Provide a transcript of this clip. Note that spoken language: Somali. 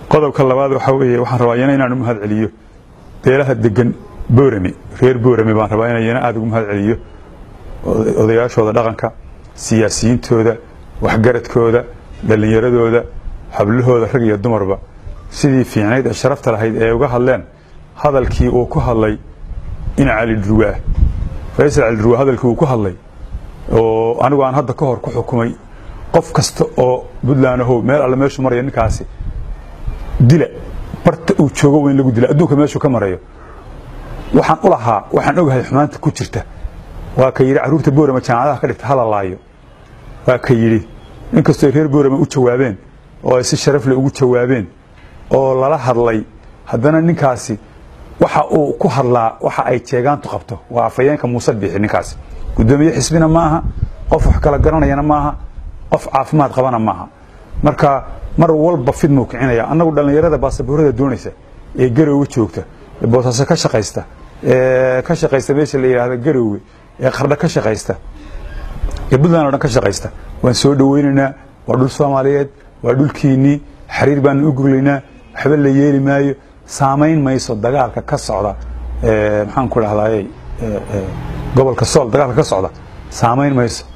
qodobka labaad waxaa weeye waxaan rabaa iyana inaan u mahad celiyo beelaha degan boorame reer boorame baan rabaa inaan iyana aada ugu mahad celiyo odayaashooda dhaqanka siyaasiyiintooda waxgaradkooda dhallinyaradooda hablahooda rag iyo dumarba sidii fiicnayd ee sharafta lahayd ee uga hadleen hadalkii uu ku hadlay in cali dhurwaa faysal cali dhurwaa hadalkii uu ku hadlay oo anigu aan hadda ka hor ku xukumay qof kasta oo puntland ahow meel alle meeshuu maraya ninkaasi dila barta uu joogo waa in lagu dila adduunka meeshuu ka marayo waxaan u lahaa waxaan ogahay xumaanta ku jirta waa ka yidhi carruurta boorama jaamacadaha ka dhigta hadalaayo waa ka yidhi inkastoo ay reer boorama u jawaabeen oo ay si sharaf leh ugu jawaabeen oo lala hadlay haddana ninkaasi waxa uu ku hadlaa waxa ay jeegaantu qabto waa afayeenka muuse biixi ninkaasi guddoomiye xisbina ma aha qof wax kala garanayana maaha qof caafimaad qabana maaha marka mar walba fidmuu kicinaya annagu dhallinyarada baasaboorada doonaysa ee garowga joogta ee boosaaso ka shaqaysta ee ka shaqaysta meesha la yidhaahda garowge ee qardho ka shaqaysta ee puntland o dhan ka shaqaysta waan soo dhoweynaynaa waa dhul soomaaliyeed waa dhulkiinnii xariir baanu u goglaynaa waxba la yeeli maayo saamayn mayso dagaalka ka socda maxaan ku dhahdaayey gobolka sool dagaalka ka socda saamayn mayso